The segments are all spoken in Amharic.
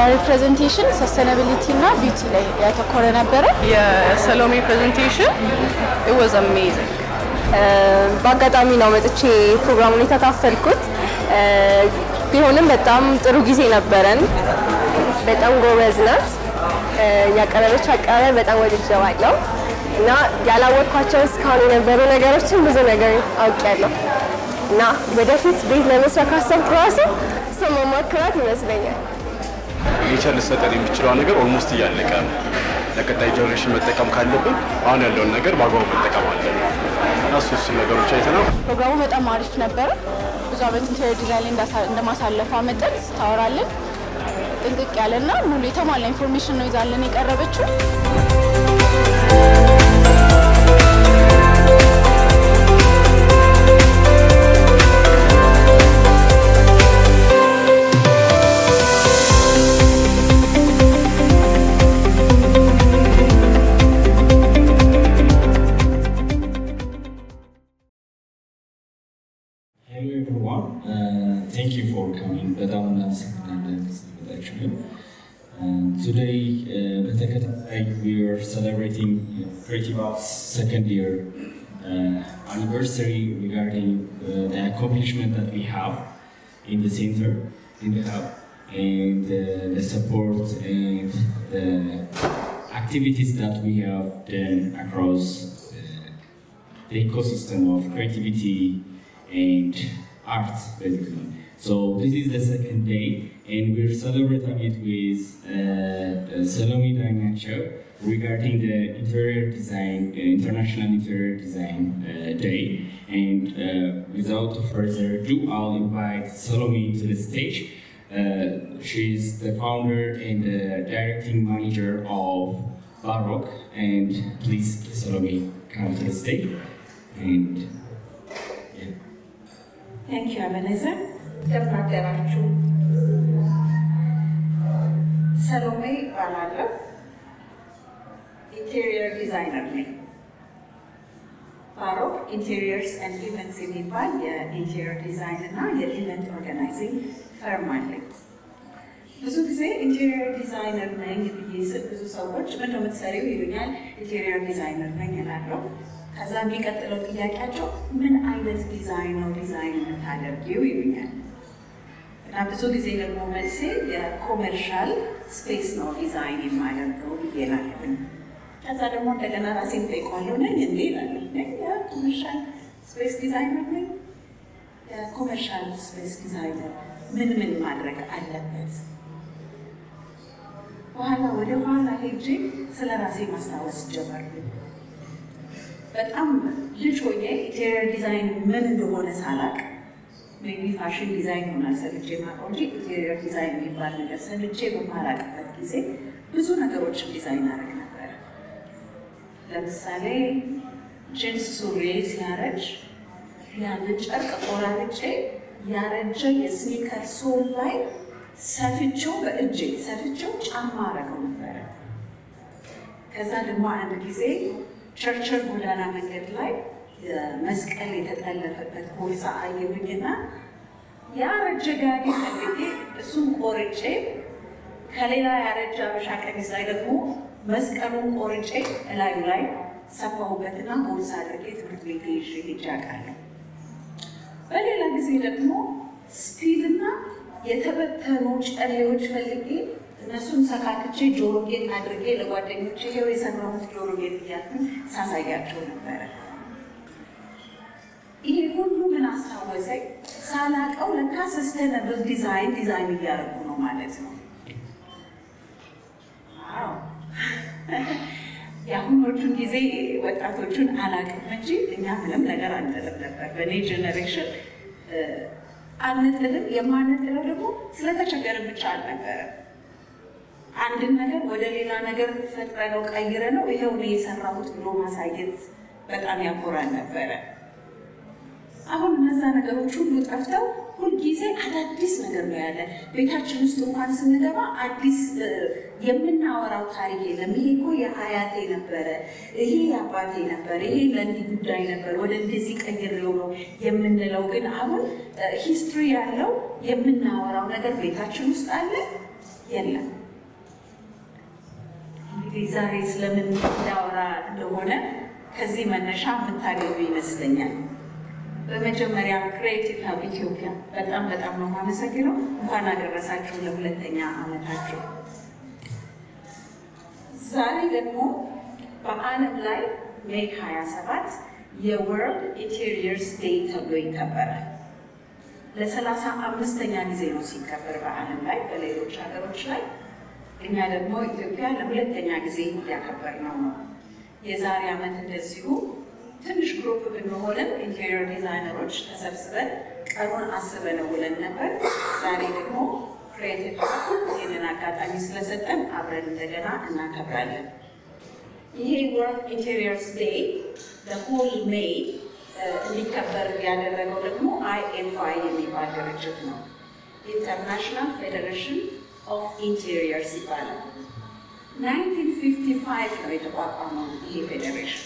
ፕሬዘንቴሽን ሰስተናቢሊቲ እና ቢዩቲ ላይ ያተኮረ ነበረ። የሰሎሜ ፕሬዘንቴሽን it was amazing በአጋጣሚ ነው መጥቼ ፕሮግራሙን የተካፈልኩት። ቢሆንም በጣም ጥሩ ጊዜ ነበረን። በጣም ጎበዝ ናት። ያቀረበች አቀራረብ በጣም ወድጀዋለሁ እና ያላወቅኳቸው እስካሁን የነበሩ ነገሮችን ብዙ ነገር አውቄያለሁ እና ወደፊት ቤት ለመስራት ካሰብኩ ራሱ እሷ ማማክራት ይመስለኛል። ኔቸር ልሰጠን የሚችለው ነገር ኦልሞስት እያለቀ ነው። ለቀጣይ ጀኔሬሽን መጠቀም ካለብን አሁን ያለውን ነገር በአግባቡ መጠቀም አለን እና እሱ እሱ ነገሮች አይተናል። ፕሮግራሙ በጣም አሪፍ ነበረ። ብዙ ዓመት ኢንቴሪየር ዲዛይን ላይ እንዳሳ- እንደማሳለፏ መጠን ስታወራልን ጥንቅቅ ያለና ሙሉ የተሟላ ኢንፎርሜሽን ነው ይዛለን የቀረበችው። Hello everyone. Uh, thank you for coming. በጣም እናመሰግናለን ስለመጣችሁ። Uh, today uh, በተከታታይ we are celebrating Creative Arts second year uh, anniversary regarding uh, the accomplishment that we have in the center, in the hub, and uh, the support and the activities that we have done across uh, the ecosystem of creativity and art, basically. So this is the second day, and we're celebrating it with uh, Salome Dainacho regarding the interior design, uh, International Interior Design uh, Day. And uh, without further ado, I'll invite Salome to the stage. Uh, she's the founder and the directing manager of Baroque, and please, Salome, come to the stage. And yeah. ቴንክ ዩ አበነዘር እንደምን አደራችሁ። ሰሎሜ እባላለሁ። ኢንቴሪየር ዲዛይነር ነኝ። ባሮክ ኢንቴሪየርስ ኤንድ ኢቨንትስ የሚባል የኢንቴሪየር ዲዛይን እና የኢቨንት ኦርጋናይዚንግ ፈርም አለኝ። ብዙ ጊዜ ኢንቴሪየር ዲዛይነር ነኝ ብዬ ስል ብዙ ሰዎች ምን ነው የምትሰሪው ይሉኛል። ኢንቴሪየር ዲዛይነር ነኝ እላለሁ። ከዛ የሚቀጥለው ጥያቄያቸው ምን አይነት ዲዛይን ነው ዲዛይን የምታደርጊው ይሉኛል። እና ብዙ ጊዜ ደግሞ መልሴ የኮመርሻል ስፔስ ነው ዲዛይን የማደርገው ብዬ እላለሁኝ። ከዛ ደግሞ እንደገና ራሴን ጠይቀዋለሁ ነኝ እንዴ እላለሁ። ነኝ የኮመርሻል ስፔስ ዲዛይነር ነኝ። የኮመርሻል ስፔስ ዲዛይነር ምን ምን ማድረግ አለበት? በኋላ ወደ ኋላ ሄጄ ስለ ራሴ ማስታወስ ጀመርኩኝ። በጣም ልጅ ሆኜ ኢንቴሪየር ዲዛይን ምን እንደሆነ ሳላቅ ሜቢ ፋሽን ዲዛይን ሆናል ሰምቼ የማውቀው እንጂ ኢንቴሪየር ዲዛይን የሚባል ነገር ሰምቼ በማላቅበት ጊዜ ብዙ ነገሮችን ዲዛይን አደረግ ነበረ። ለምሳሌ ጂንስ ሱሪ ሲያረጅ ያንን ጨርቅ ቆራርጬ ያረጀ የስኒከር ሶል ላይ ሰፍቼው በእጄ ሰፍቼው ጫማ አረገው ነበረ። ከዛ ደግሞ አንድ ጊዜ ቸርችል ጎዳና መንገድ ላይ መስቀል የተጠለፈበት ቦርሳ አየሁኝና ያረጀ ጋቢ ፈልጌ እሱን ቆርጬ ከሌላ ያረጀ አበሻ ቀሚስ ላይ ደግሞ መስቀሉን ቆርጬ እላዩ ላይ ሰፋሁበትና ቦርሳ አድርጌ ትምህርት ቤት ይዤ ሄጄ አውቃለሁ። በሌላ ጊዜ ደግሞ ስፒድና የተበተኑ ጨሌዎች ፈልጌ እነሱን ሰካክቼ ጆሮ ጌጥ አድርጌ ለጓደኞቼ ይኸው የሰራሁት ጆሮ ጌጥ እያልኩኝ ሳሳያቸው ነበረ። ይሄ ሁሉ ምን አስታወሰኝ? ሳላቀው ለካ ሰስተነብል ዲዛይን ዲዛይን እያደረጉ ነው ማለት ነው። ዋው! የአሁኖቹን ጊዜ ወጣቶቹን አላቅም እንጂ እኛ ምንም ነገር አንጥልም ነበር። በእኔ ጀኔሬሽን አንጥልም። የማንጥለው ደግሞ ስለተቸገርን ብቻ አልነበረም። አንድን ነገር ወደ ሌላ ነገር ፈጥረ ነው ቀይረ ነው ይኸው እኔ የሰራሁት ብሎ ማሳየት በጣም ያኮራል ነበረ። አሁን እነዛ ነገሮች ሁሉ ጠፍተው ሁልጊዜ አዳዲስ ነገር ነው ያለ። ቤታችን ውስጥ እንኳን ስንገባ አዲስ የምናወራው ታሪክ የለም። ይሄ እኮ የአያቴ ነበረ፣ ይሄ የአባቴ ነበር፣ ይሄ ለእንዲህ ጉዳይ ነበር፣ ወደ እንደዚህ ቀይሬው ነው የምንለው። ግን አሁን ሂስትሪ ያለው የምናወራው ነገር ቤታችን ውስጥ አለ። የለም። እንግዲህ ዛሬ ስለምን እንዳወራ እንደሆነ ከዚህ መነሻ የምታገኙ ይመስለኛል። በመጀመሪያ ክሬቲቭ ሀብ ኢትዮጵያ በጣም በጣም ነው የማመሰግነው። እንኳን አደረሳችሁ ለሁለተኛ ዓመታችሁ። ዛሬ ደግሞ በዓለም ላይ ሜይ 27 የወርልድ ኢንቴሪየርስ ዴይ ተብሎ ይከበራል። ለሰላሳ አምስተኛ ጊዜ ነው ሲከበር በዓለም ላይ በሌሎች ሀገሮች ላይ። እኛ ደግሞ ኢትዮጵያ ለሁለተኛ ጊዜ እያከበርነው ነው። የዛሬ ዓመት እንደዚሁ ትንሽ ግሩፕ ብንሆንም ኢንቴሪየር ዲዛይነሮች ተሰብስበን ቀኑን አስበን ውለን ነበር። ዛሬ ደግሞ ክሬቲቭ ይህንን አጋጣሚ ስለሰጠን አብረን እንደገና እናከብራለን። ይሄ ወርልድ ኢንቴሪየርስ ዴይ ለሆል ሜይ እንዲከበር ያደረገው ደግሞ አይኤፍአይ የሚባል ድርጅት ነው። ኢንተርናሽናል ፌዴሬሽን ኦፍ ኢንቴሪየርስ ይባላል። 1955 ነው የተቋቋመው ይሄ ፌዴሬሽን።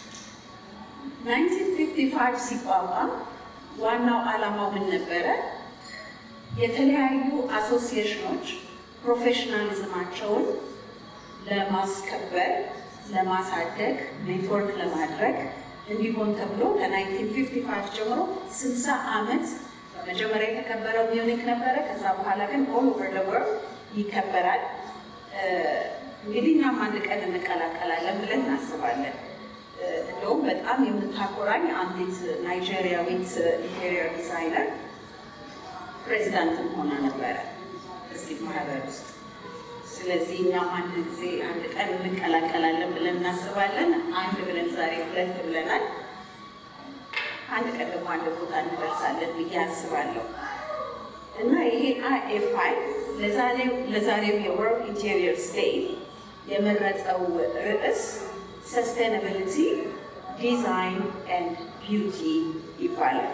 1955 ሲቋቋም ዋናው ዓላማው ምን ነበረ? የተለያዩ አሶሲዬሽኖች ፕሮፌሽናሊዝማቸውን ለማስከበር፣ ለማሳደግ፣ ኔትወርክ ለማድረግ እንዲሆን ተብሎ ከ1955 ጀምሮ 60 ዓመት በመጀመሪያ የተከበረው ሚዩኒክ ነበረ። ከዛ በኋላ ግን ኦል ኦቨር ደ ወርልድ ይከበራል። እንግዲህ እኛም አንድ ቀን እንቀላቀላለን ብለን እናስባለን። እንደውም በጣም የምታኮራኝ አንዲት ናይጄሪያዊት ኢንቴሪየር ዲዛይነር ፕሬዚዳንትም ሆና ነበረ እዚህ ማህበር ውስጥ። ስለዚህ እኛም አንድ ጊዜ አንድ ቀን እንቀላቀላለን ብለን እናስባለን። አንድ ብለን ዛሬ ሁለት ብለናል። አንድ ቀን ደግሞ አንድ ቦታ እንደርሳለን ብዬ አስባለሁ። እና ይሄ አይኤፍአይ ለዛሬው የወርልድ ኢንቴሪየርስ ዴይ የመረጠው ርዕስ ሰስቴናቢሊቲ ዲዛይን ኤንድ ቢዩቲ ይባላል።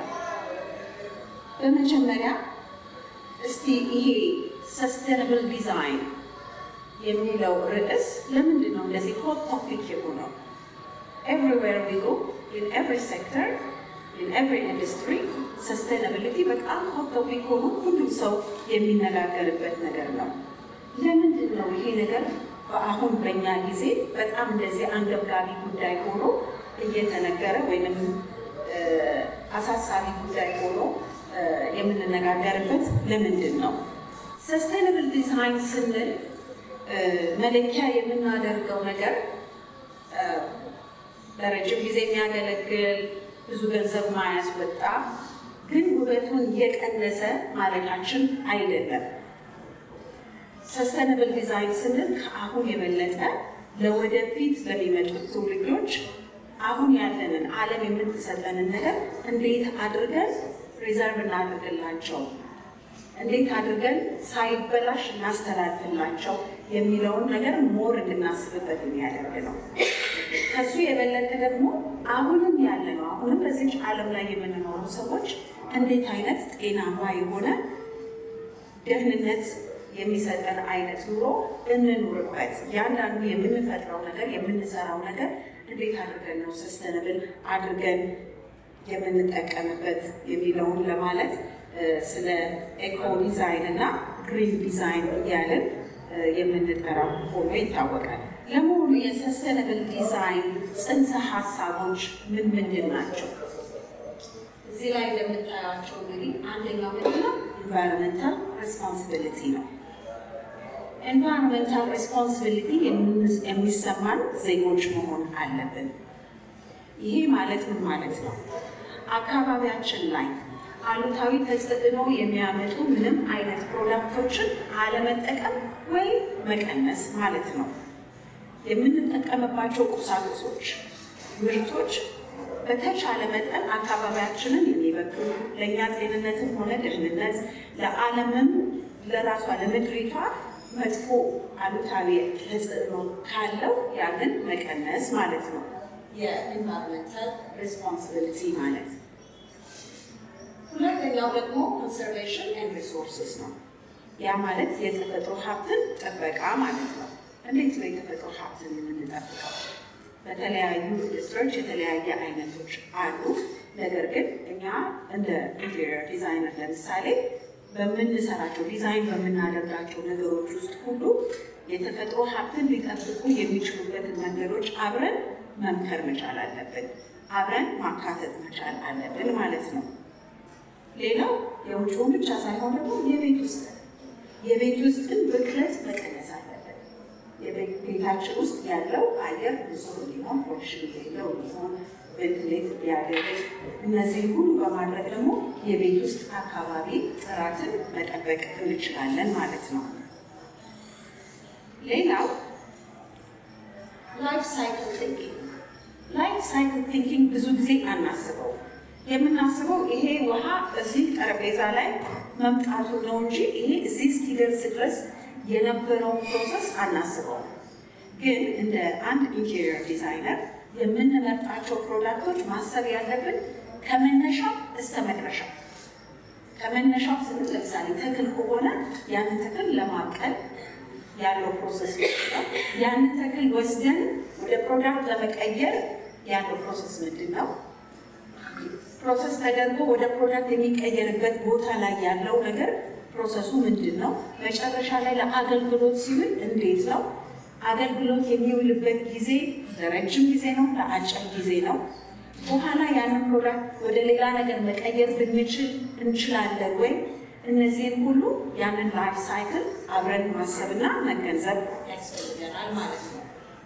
በመጀመሪያ እስቲ ይሄ ሰስቴናብል ዲዛይን የሚለው ርዕስ ለምንድን ነው እንደዚህ ሆት ቶፒክ የሆነው? ኤቭሪዌር ዊ ጎ ኢን ኤቭሪ ሴክተር ኢን ኤቭሪ ኢንዱስትሪ ሰስቴናቢሊቲ በጣም ሆት ቶፒክ ሆኖ ሁሉም ሰው የሚነጋገርበት ነገር ነው። ለምንድን ነው ይሄ ነገር በአሁን በእኛ ጊዜ በጣም እንደዚህ አንገብጋቢ ጉዳይ ሆኖ እየተነገረ ወይንም አሳሳቢ ጉዳይ ሆኖ የምንነጋገርበት ለምንድን ነው? ሰስቴናብል ዲዛይን ስንል መለኪያ የምናደርገው ነገር ለረጅም ጊዜ የሚያገለግል ብዙ ገንዘብ ማያስወጣ ግን ውበቱን የቀነሰ ማለታችን አይደለም። ሰስተነብል ዲዛይን ስንል ከአሁን የበለጠ ለወደፊት ለሚመጡት ትውልዶች አሁን ያለንን ዓለም የምትሰጠንን ነገር እንዴት አድርገን ሪዘርቭ እናድርግላቸው፣ እንዴት አድርገን ሳይበላሽ እናስተላልፍላቸው የሚለውን ነገር ሞር እንድናስብበት የሚያደርግ ነው። ከሱ የበለጠ ደግሞ አሁንም ያለ ነው። አሁንም በዚች ዓለም ላይ የምንኖሩ ሰዎች እንዴት አይነት ጤናማ የሆነ ደህንነት የሚሰጠን አይነት ኑሮ እንኑርበት። ያንዳንዱ የምንፈጥረው ነገር የምንሰራው ነገር እንዴት አድርገን ነው ሰስተነብል አድርገን የምንጠቀምበት የሚለውን ለማለት ስለ ኤኮ ዲዛይን እና ግሪን ዲዛይን እያለን የምንጠራው ሆኖ ይታወቃል። ለመሆኑ የሰስተነብል ዲዛይን ጽንሰ ሀሳቦች ምን ምንድን ናቸው? እዚህ ላይ እንደምታያቸው እንግዲህ አንደኛው ምንድነው? ኢንቫይሮንመንታል ሬስፖንሲቢሊቲ ነው። ኤንቫይሮንመንታል ሬስፖንሲቢሊቲ የሚሰማን ዜጎች መሆን አለብን። ይሄ ማለት ምን ማለት ነው? አካባቢያችን ላይ አሉታዊ ተጽዕኖ የሚያመጡ ምንም አይነት ፕሮዳክቶችን አለመጠቀም ወይም መቀነስ ማለት ነው። የምንጠቀምባቸው ቁሳቁሶች፣ ምርቶች በተቻለ መጠን አካባቢያችንን የሚበክሉ ለእኛ ጤንነትም ሆነ ደህንነት ለዓለምም ለራሷ ለምድሪቷ መጥፎ አሉታዊ ተጽዕኖ ካለው ያንን መቀነስ ማለት ነው። የኢንቫይሮንመንታል ሬስፖንሲቢሊቲ ማለት ሁለተኛው ደግሞ ኮንሰርቬሽን ኤንድ ሪሶርስስ ነው። ያ ማለት የተፈጥሮ ሀብትን ጥበቃ ማለት ነው። እንዴት ነው የተፈጥሮ ሀብትን የምንጠብቀው? በተለያዩ ኢንዱስትሪዎች የተለያየ አይነቶች አሉ። ነገር ግን እኛ እንደ ኢንቴሪየር ዲዛይነር ለምሳሌ በምንሰራቸው ዲዛይን በምናደርጋቸው ነገሮች ውስጥ ሁሉ የተፈጥሮ ሀብትን ሊጠብቁ የሚችሉበትን መንገዶች አብረን መምከር መቻል አለብን። አብረን ማካተት መቻል አለብን ማለት ነው። ሌላው የውጭውን ብቻ ሳይሆን ደግሞ የቤት ውስጥ የቤት ውስጥን ብክለት መቀነስ አለብን። ቤታችን ውስጥ ያለው አየር ንጹህ እንዲሆን፣ ፖሊሽን የሌለው እንዲሆን፣ ቬንትሌት ሊያደርግ እነዚህ ሁሉ በማድረግ ደግሞ የቤት ውስጥ አካባቢ ጥራትን መጠበቅ እንችላለን ማለት ነው። ሌላው ላይፍ ሳይክል ቲንኪንግ ላይፍ ሳይክል ቲንኪንግ ብዙ ጊዜ አናስበው። የምናስበው ይሄ ውሃ እዚህ ጠረጴዛ ላይ መምጣቱ ነው እንጂ ይሄ እዚህ እስኪደርስ ድረስ የነበረውን ፕሮሰስ አናስበው። ግን እንደ አንድ ኢንቴሪየር ዲዛይነር የምንመርጣቸው ፕሮዳክቶች ማሰብ ያለብን ከመነሻው እስከ መድረሻው ከመነሻው ስንል ለምሳሌ ተክል ከሆነ ያንን ተክል ለማብቀል ያለው ፕሮሰስ ነው። ያንን ተክል ወስደን ወደ ፕሮዳክት ለመቀየር ያለው ፕሮሰስ ምንድን ነው? ፕሮሰስ ተደርጎ ወደ ፕሮዳክት የሚቀየርበት ቦታ ላይ ያለው ነገር ፕሮሰሱ ምንድን ነው? መጨረሻ ላይ ለአገልግሎት ሲውል እንዴት ነው? አገልግሎት የሚውልበት ጊዜ ለረጅም ጊዜ ነው? ለአጭር ጊዜ ነው? በኋላ ያንን ፕሮዳክት ወደ ሌላ ነገር መቀየር ብንችል እንችላለን ወይ? እነዚህን ሁሉ ያንን ላይፍ ሳይክል አብረን ማሰብና መገንዘብ ያስፈልገናል ማለት ነው።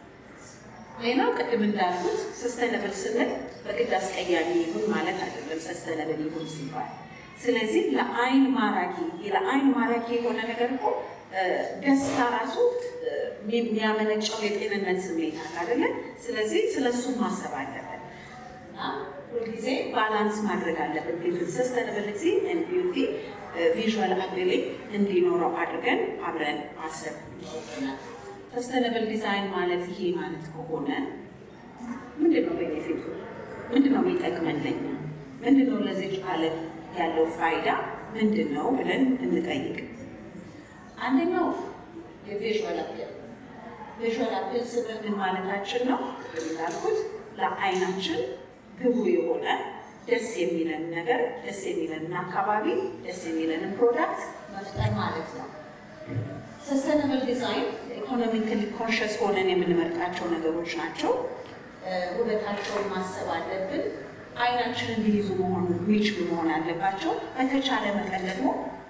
ሌላው ቅድም እንዳልኩት ሰስተነብል ስንል በግድ አስቀያሚ ይሁን ማለት አይደለም። ሰስተነብል ይሁን ሲባል ስለዚህ ለአይን ማራኪ ለአይን ማራኪ የሆነ ነገር እኮ ደስታ ራሱ የሚያመነጨው የጤንነት ስሜት አለ አይደለ? ስለዚህ ስለሱ ማሰብ አለብን እና ሁልጊዜ ባላንስ ማድረግ አለብን። ቤቱን ሰስተነብሊቲ ኤንድ ቢዩቲ ቪዥዋል አፒሊንግ እንዲኖረው አድርገን አብረን ማሰብ ይኖርብናል። ሰስተነብል ዲዛይን ማለት ይሄ ማለት ከሆነ ምንድን ነው ቤኔፊቱ? ምንድን ነው የሚጠቅመን ለኛ? ምንድን ነው ለዚህ ዓለም ያለው ፋይዳ ምንድን ነው ብለን እንጠይቅ። አንደኛው የቪዥዋል አፒል ቪዥዋል አፒል ስንል ምን ማለታችን ነው? እንዳልኩት ለአይናችን ግቡ የሆነ ደስ የሚለን ነገር ደስ የሚለንን አካባቢ ደስ የሚለንን ፕሮዳክት መፍጠር ማለት ነው። ሰስተነብል ዲዛይን ኢኮኖሚካሊ ኮንሽስ ሆነን የምንመርጣቸው ነገሮች ናቸው። ውበታቸውን ማሰብ አለብን። አይናችንን ሊይዙ መሆኑ የሚችሉ መሆን አለባቸው። በተቻለ መጠን ደግሞ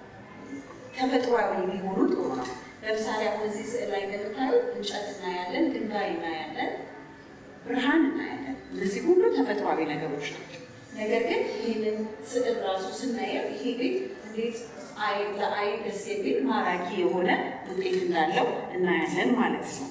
ተፈጥሯዊ ሊሆኑ ጥሩ ነው። ለምሳሌ አሁን እዚህ ስዕል ላይ እንደምታዩት እንጨት እናያለን፣ ድንጋይ እናያለን፣ ብርሃን እናያለን። እነዚህ ሁሉ ተፈጥሯዊ ነገሮች ናቸው። ነገር ግን ይህንን ስዕል ራሱ ስናየው ይሄ ቤት እንዴት ለአይን ደስ የሚል ማራኪ የሆነ ውጤት እንዳለው እናያለን ማለት ነው።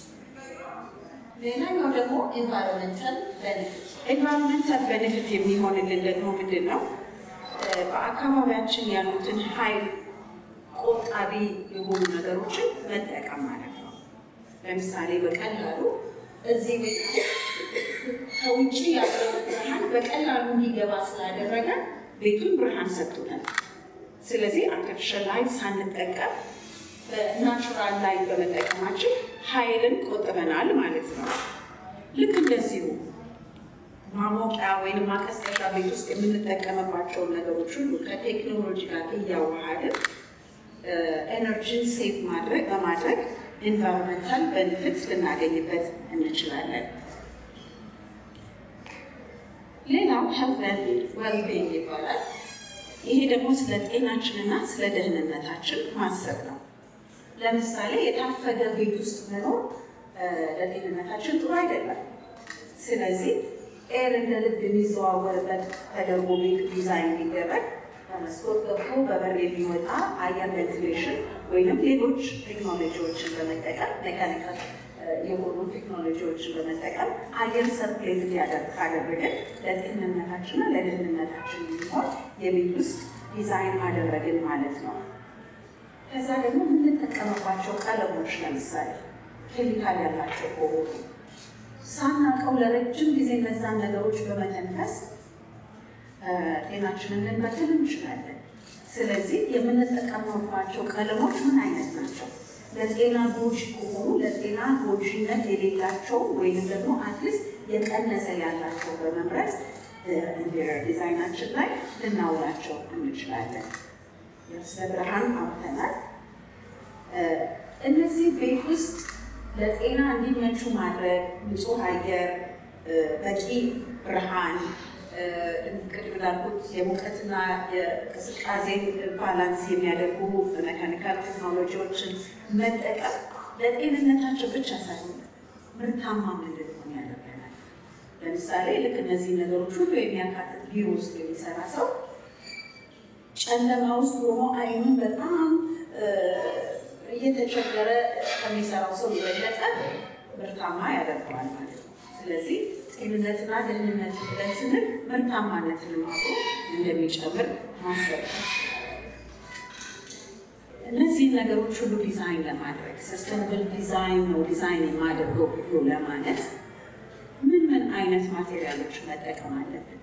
ሌላኛው ደግሞ ኤንቫይሮንመንታል ቤኔፊት ኤንቫይሮንመንታል ቤኔፊት የሚሆንልን ደግሞ ምንድን ነው? በአካባቢያችን ያሉትን ኃይል ቆጣቢ የሆኑ ነገሮችን መጠቀም ማለት ነው። ለምሳሌ በቀላሉ እዚህ ቤት ከውጭ ያለው ብርሃን በቀላሉ እንዲገባ ስላደረገ ቤቱን ብርሃን ሰጥቶናል። ስለዚህ አርቲፊሻል ላይት ሳንጠቀም በናቹራል ላይት በመጠቀማችን ኃይልን ቆጥበናል ማለት ነው። ልክ እንደዚሁ ማሞቂያ ወይም ማቀዝቀዣ ቤት ውስጥ የምንጠቀምባቸውን ነገሮች ሁሉ ከቴክኖሎጂ ጋር እያዋሃድን ኤነርጂን ሴቭ ማድረግ በማድረግ ኢንቫይሮንመንታል ቤኔፊት ልናገኝበት እንችላለን። ሌላው ሄልት ዌልቢንግ ይባላል። ይሄ ደግሞ ስለ ጤናችንና ስለ ደህንነታችን ማሰብ ነው። ለምሳሌ የታፈገ ቤት ውስጥ መኖር ለጤንነታችን ጥሩ አይደለም። ስለዚህ ኤር እንደ ልብ የሚዘዋወርበት ተደርጎ ቤት ዲዛይን ሊደረግ በመስኮት ገብቶ በበር የሚወጣ አየር ቬንቲሌሽን ወይም ሌሎች ቴክኖሎጂዎችን በመጠቀም ሜካኒካል የሆኑ ቴክኖሎጂዎችን በመጠቀም አየር ሰርኩሌት እንዲያደርግ ካደረግን ለጤንነታችንና ለደህንነታችን የሚሆን የቤት ውስጥ ዲዛይን አደረግን ማለት ነው። ከዛ ደግሞ የምንጠቀምባቸው ቀለሞች ለምሳሌ ኬሚካል ያላቸው ከሆኑ ሳናውቀው ለረጅም ጊዜ እነዛን ነገሮች በመተንፈስ ጤናችንን ልንበክል እንችላለን። ስለዚህ የምንጠቀምባቸው ቀለሞች ምን አይነት ናቸው? ለጤና ጎጂ ከሆኑ ለጤና ጎጂነት የሌላቸው ወይም ደግሞ አትሊስት የቀነሰ ያላቸው በመምረጥ ኢንቴሪየር ዲዛይናችን ላይ ልናውላቸው እንችላለን። ስለ ብርሃን አውርተናል። እነዚህ ቤት ውስጥ ለጤና እንዲመቹ ማድረግ ንጹህ አየር፣ በቂ ብርሃን፣ ቅድም እንዳልኩት የሙቀትና የቅዝቃዜን ባላንስ የሚያደርጉ መካኒካል ቴክኖሎጂዎችን መጠቀም ለጤንነታቸው ብቻ ሳይሆን ምርታማ እንድንሆን ያደርገናል። ለምሳሌ ልክ እነዚህ ነገሮች ሁሉ የሚያካትት ቢሮ ውስጥ የሚሰራ ሰው ጨለማ ውስጥ ሆኖ አይኑን በጣም እየተቸገረ ከሚሰራው ሰው የበለጠ ምርታማ ያደርገዋል ማለት ነው። ስለዚህ ጤንነትና ደህንነት ብለን ስንል ምርታማነትን አብሮ እንደሚጨምር ማሰብ ነው። እነዚህን ነገሮች ሁሉ ዲዛይን ለማድረግ ሰስተናብል ዲዛይን ነው ዲዛይን የማደርገው ብሎ ለማለት ምን ምን አይነት ማቴሪያሎች መጠቀም አለብን?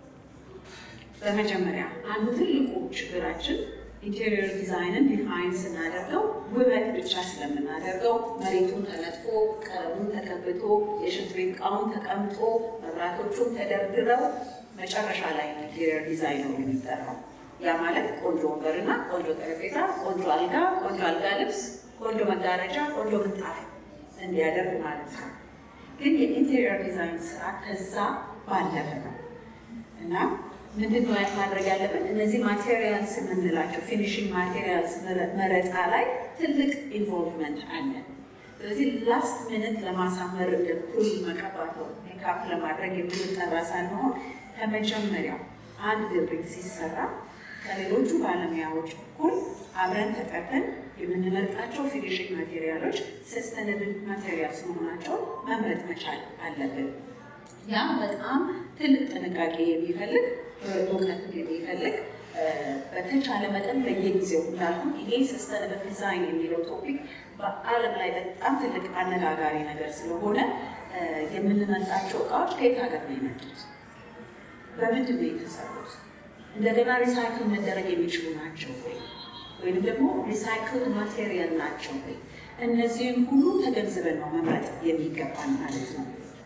በመጀመሪያ አንዱ ትልቁ ችግራችን ኢንቴሪየር ዲዛይንን ዲፋይን ስናደርገው ውበት ብቻ ስለምናደርገው መሬቱን ተነጥፎ ቀለሙን ተቀብቶ የሽንት ቤት እቃውን ተቀምጦ መብራቶቹን ተደርድረው መጨረሻ ላይ ነው ኢንቴሪየር ዲዛይን ነው የሚጠራው። ያ ማለት ቆንጆ ወንበርና ቆንጆ ጠረጴዛ፣ ቆንጆ አልጋ፣ ቆንጆ አልጋ ልብስ፣ ቆንጆ መጋረጃ፣ ቆንጆ ምንጣፍ እንዲያደርግ ማለት ነው። ግን የኢንቴሪየር ዲዛይን ስራ ከዛ ባለፈ ነው እና ምንድን ነው ማድረግ ያለብን? እነዚህ ማቴሪያልስ የምንላቸው ፊኒሽንግ ማቴሪያልስ መረጣ ላይ ትልቅ ኢንቮልቭመንት አለ። ስለዚህ ላስት ሚኒት ለማሳመር እንደ ኩል መቀባት ሜካፕ ለማድረግ የምንጠራ ሳንሆን ከመጀመሪያው አንድ ቢልዲንግ ሲሰራ ከሌሎቹ ባለሙያዎች እኩል አብረን ተጠርተን የምንመርጣቸው ፊኒሽንግ ማቴሪያሎች ሰስተነብል ማቴሪያልስ መሆናቸውን መምረጥ መቻል አለብን። ያ በጣም ትልቅ ጥንቃቄ የሚፈልግ እውቀት የሚፈልግ በተቻለ መጠን በየጊዜው እንዳልኩ ይሄ ሰስተነብል ዲዛይን የሚለው ቶፒክ በዓለም ላይ በጣም ትልቅ አነጋጋሪ ነገር ስለሆነ የምንመርጣቸው እቃዎች ከየት ሀገር ነው የመጡት? በምንድን ነው የተሰሩት? እንደገና ሪሳይክል መደረግ የሚችሉ ናቸው ወይ? ወይም ደግሞ ሪሳይክል ማቴሪያል ናቸው ወይ? እነዚህም ሁሉ ተገንዝበን ነው መምረጥ የሚገባን ማለት ነው።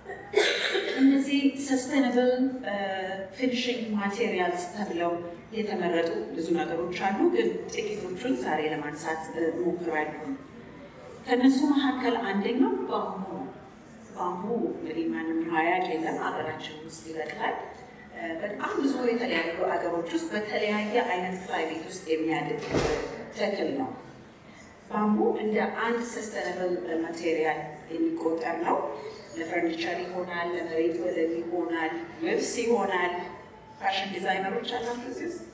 እነዚህ ሰስቴናብል ፊኒሽንግ ማቴሪያልስ ተብለው የተመረጡ ብዙ ነገሮች አሉ፣ ግን ጥቂቶቹን ዛሬ ለማንሳት ሞክራለሁ። ከእነሱ መካከል አንደኛው ባምቡ ነው። ባምቡ እንግዲህ ማንም ማያቅ የለም፣ ሀገራችን ውስጥ ይበቅላል። በጣም ብዙ የተለያዩ ሀገሮች ውስጥ በተለያየ አይነት ክላይሜት ውስጥ የሚያድግ ተክል ነው። ባምቡ እንደ አንድ ሰስተነብል ማቴሪያል የሚቆጠር ነው። ለፈርኒቸር ይሆናል፣ ለመሬት ወለል ይሆናል፣ ልብስ ይሆናል። ፋሽን ዲዛይነሮች አላችሁ እዚህ ውስጥ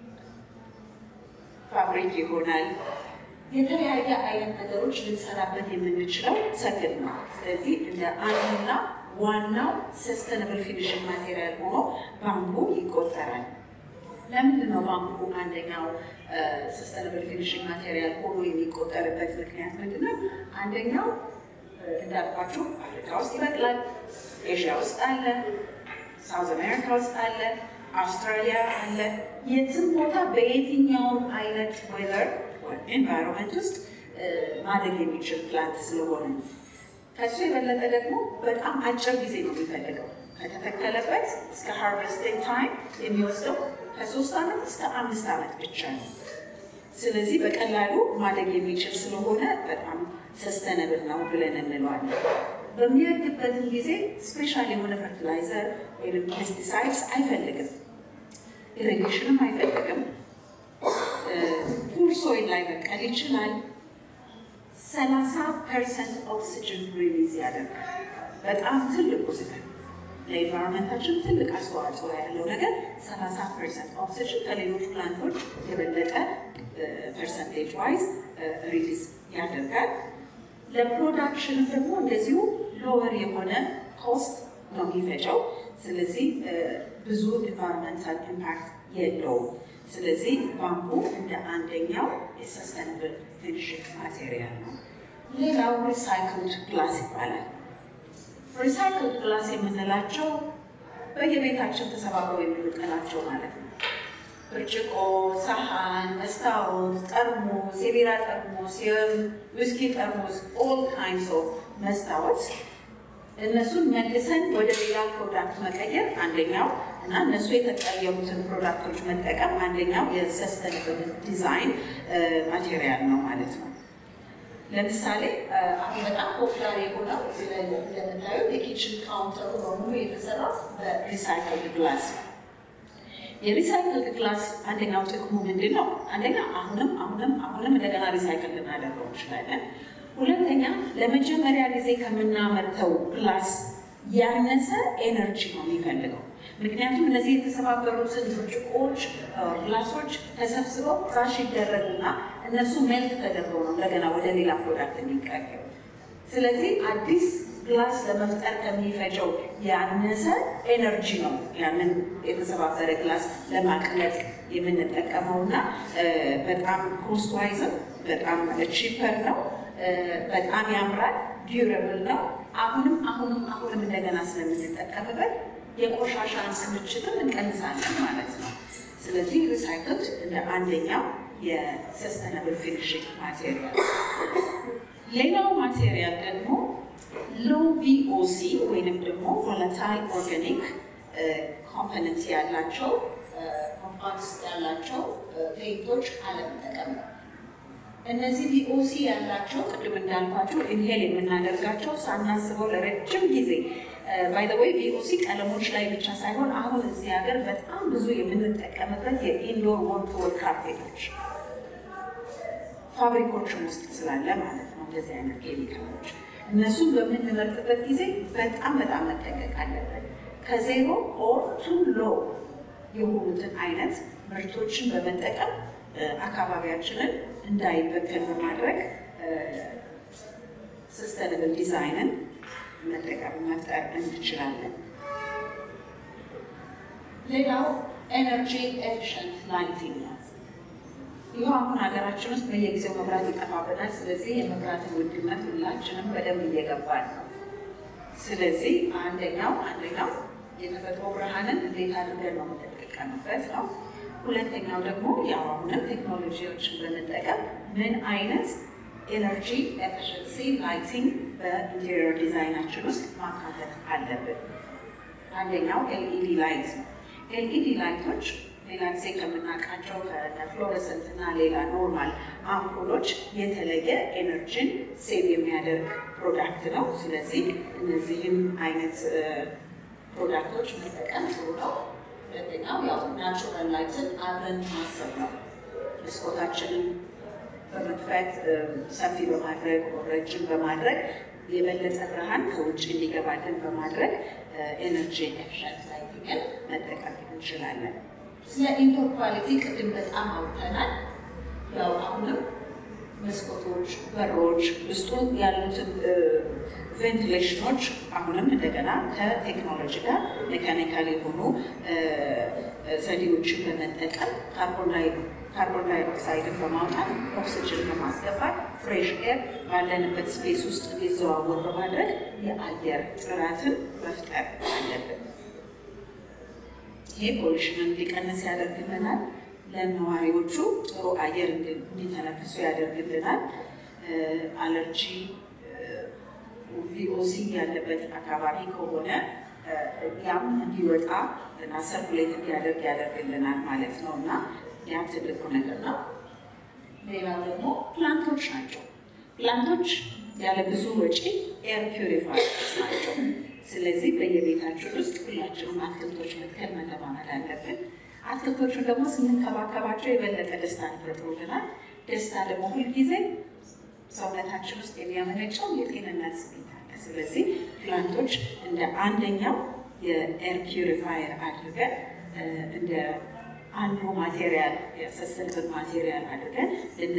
ፋብሪክ ይሆናል። የተለያየ አይነት ነገሮች ልንሰራበት የምንችለው ተክል ነው። ስለዚህ እንደ አንዱና ዋናው ሰስተነብል ፊኒሽንግ ማቴሪያል ሆኖ ባምቡ ይቆጠራል። ለምንድን ነው ባምቡ አንደኛው ሰስተነብል ፊኒሽንግ ማቴሪያል ሆኖ የሚቆጠርበት ምክንያት ምንድን ነው? አንደኛው እንዳልኳችሁ አፍሪካ ውስጥ ይበቅላል፣ ኤዥያ ውስጥ አለ፣ ሳውዝ አሜሪካ ውስጥ አለ፣ አውስትራሊያ አለ። የትም ቦታ በየትኛውም አይነት ዌዘር ኤንቫይሮንመንት ውስጥ ማደግ የሚችል ፕላንት ስለሆነ ከሱ የበለጠ ደግሞ በጣም አጭር ጊዜ ነው የሚፈልገው። ከተተከለበት እስከ ሃርቨስቲንግ ታይም የሚወስደው ከሶስት ዓመት እስከ አምስት ዓመት ብቻ ነው። ስለዚህ በቀላሉ ማደግ የሚችል ስለሆነ በጣም ሰስተነብል ነው ብለን እንለዋለን። በሚያድግበትም ጊዜ ስፔሻል የሆነ ፈርቲላይዘር ወይም ፔስቲሳይድስ አይፈልግም፣ ኢሪጌሽንም አይፈልግም። ፑር ሶይል ላይ በቀል ይችላል። ሰላሳ ፐርሰንት ኦክሲጅን ሪሊዝ ያደርጋል። በጣም ትልቁ ነገር ለኤንቫይሮንመንታችን ትልቅ አስተዋጽኦ ያለው ነገር ሰላሳ ፐርሰንት ኦክሲጅን ከሌሎች ፕላንቶች የበለጠ ፐርሰንቴጅ ዋይዝ ሪሊዝ ያደርጋል። ለፕሮዳክሽንም ደግሞ እንደዚሁ ሎወር የሆነ ኮስት ነው የሚፈጨው። ስለዚህ ብዙ ኤንቫይሮንመንታል ኢምፓክት የለውም። ስለዚህ ባምቡ እንደ አንደኛው የሰስተነብል ፊኒሽንግ ማቴሪያል ነው። ሌላው ሪሳይክልድ ግላስ ይባላል። ሪሳይክልድ ግላስ የምንላቸው በየቤታችን ተሰባብረው የምንቀላቸው ማለት ነው። ብርጭቆ፣ ሰሃን፣ መስታወት፣ ጠርሙስ፣ የቢራ ጠርሙስ፣ የዊስኪ ጠርሙስ፣ ኦል ካይንድስ ኦፍ መስታወት እነሱን መልሰን ወደ ሌላ ፕሮዳክት መቀየር አንደኛው እና እነሱ የተቀየሩትን ፕሮዳክቶች መጠቀም አንደኛው የሰስተነብል ዲዛይን ማቴሪያል ነው ማለት ነው። ለምሳሌ አሁን በጣም ፖፑላር የሆነው እዚህ ላይ እንደምታዩ የኪችን ካውንተሩ በሙሉ የተሰራው በሪሳይክልድ ግላስ ነው። የሪሳይክልድ ግላስ አንደኛው ጥቅሙ ምንድን ነው? አንደኛ አሁንም አሁንም አሁንም እንደገና ሪሳይክል ልናደርገው እንችላለን። ሁለተኛ ለመጀመሪያ ጊዜ ከምናመርተው ግላስ ያነሰ ኤነርጂ ነው የሚፈልገው። ምክንያቱም እነዚህ የተሰባበሩትን ብርጭቆዎች፣ ግላሶች ተሰብስበው ክራሽ ይደረጉና እነሱ ሜልት ተደርገው ነው እንደገና ወደ ሌላ ፕሮዳክት የሚቀየሩ። ስለዚህ አዲስ ግላስ ለመፍጠር ከሚፈጀው ያነሰ ኤነርጂ ነው ያንን የተሰባበረ ግላስ ለማቅለጥ የምንጠቀመው እና በጣም ኮስት ዋይዝም በጣም ቺፐር ነው። በጣም ያምራል፣ ዲዩረብል ነው። አሁንም አሁንም አሁንም እንደገና ስለምንጠቀምበት የቆሻሻን ክምችትም እንቀንሳለን ማለት ነው። ስለዚህ ሪሳይክልድ እንደ አንደኛው የሰስተነብል ፊኒሽንግ ማቴሪያል። ሌላው ማቴሪያል ደግሞ ሎ ቪኦሲ ወይንም ደግሞ ቮለታይል ኦርጋኒክ ኮምፖነንት ያላቸው ኮምፓውንድስ ያላቸው ፔይንቶች አለመጠቀም ነው። እነዚህ ቪኦሲ ያላቸው ቅድም እንዳልኳቸው ኢንሄል የምናደርጋቸው ሳናስበው ለረጅም ጊዜ ባይ ዘ ወይ ቪኦሲ ቀለሞች ላይ ብቻ ሳይሆን አሁን እዚህ ሀገር በጣም ብዙ የምንጠቀምበት የኢንዶር ወል ቱ ወል ካርፔቶች ፋብሪኮችም ውስጥ ስላለ ማለት ነው። እንደዚህ አይነት ኬሚካሎች እነሱን በምንመርጥበት ጊዜ በጣም በጣም መጠንቀቅ አለብን። ከዜሮ ኦር ቱ ሎ የሆኑትን አይነት ምርቶችን በመጠቀም አካባቢያችንን እንዳይበከል በማድረግ ሰስተነብል ዲዛይንን መጠቀም መፍጠር እንችላለን። ሌላው ኤነርጂ ኤፊሽንት ላይቲንግ ነው። ይህ አሁን ሀገራችን ውስጥ በየጊዜው መብራት ይጠፋብናል። ስለዚህ የመብራትን ውድነት ሁላችንም በደንብ እየገባን ነው። ስለዚህ አንደኛው አንደኛው የተፈጥሮ ብርሃንን እንዴት አድርገን ነው የምንጠቀምበት ነው። ሁለተኛው ደግሞ ያው አሁንም ቴክኖሎጂዎችን በመጠቀም ምን አይነት ኤነርጂ ኤፊሽንሲ ላይቲንግ በኢንቴሪየር ዲዛይናችን ውስጥ ማካተት አለብን። አንደኛው ኤልኢዲ ላይት ነው። ኤልኢዲ ላይቶች ሌላ ጊዜ ከምናውቃቸው ከፍሎረሰንት እና ሌላ ኖርማል አምፖሎች የተለየ ኤነርጂን ሴቭ የሚያደርግ ፕሮዳክት ነው። ስለዚህ እነዚህም አይነት ፕሮዳክቶች መጠቀም ጥሩ ነው። ሁለተኛው ያው ናቹራል ላይትን አብረን ማሰብ ነው። መስኮታችንን በመክፈት ሰፊ በማድረግ ረጅም በማድረግ የበለጠ ብርሃን ከውጭ እንዲገባልን በማድረግ ኤነርጂ ኤፊሽንት ላይቲንግን መጠቀም እንችላለን። ስለ ኢንዶር ኳሊቲ ቅድም በጣም አውርተናል። ያው አሁንም መስኮቶች፣ በሮች ውስጡ ያሉትን ቬንቲሌሽኖች አሁንም እንደገና ከቴክኖሎጂ ጋር ሜካኒካል የሆኑ ዘዴዎችን በመጠቀም ካርቦን ዳይኦክሳይድን በማውጣት ኦክሲጅን በማስገባት ፍሬሽ ኤር ባለንበት ስፔስ ውስጥ እንዲዘዋወር በማድረግ የአየር ጥራትን መፍጠር አለብን። ይሄ ፖሊሽንን እንዲቀንስ ያደርግልናል። ለነዋሪዎቹ ጥሩ አየር እንዲተነፍሱ ያደርግልናል። አለርጂ ቪኦሲ ያለበት አካባቢ ከሆነ ያም እንዲወጣ እና ሰርኩሌት እንዲያደርግ ያደርግልናል ማለት ነው እና ያ ትልቁ ነገር ነው። ሌላው ደግሞ ፕላንቶች ናቸው። ፕላንቶች ያለ ብዙ ወጪ ኤር ፒውሪፋየርስ ናቸው። ስለዚህ በየቤታችን ውስጥ ሁላችንም አትክልቶች መትከል መለማመድ አለብን። አትክልቶቹን ደግሞ ስንንከባከባቸው የበለጠ ደስታ ይፈጥሩልናል። ደስታ ደግሞ ሁልጊዜ ሰውነታችን ውስጥ የሚያመነጨው የጤንነት ስሜት አለ። ስለዚህ ፕላንቶች እንደ አንደኛው የኤር ፒውሪፋየር አድርገን እንደ አንዱ ማቴሪያል የሰስተንብል ማቴሪያል አድርገን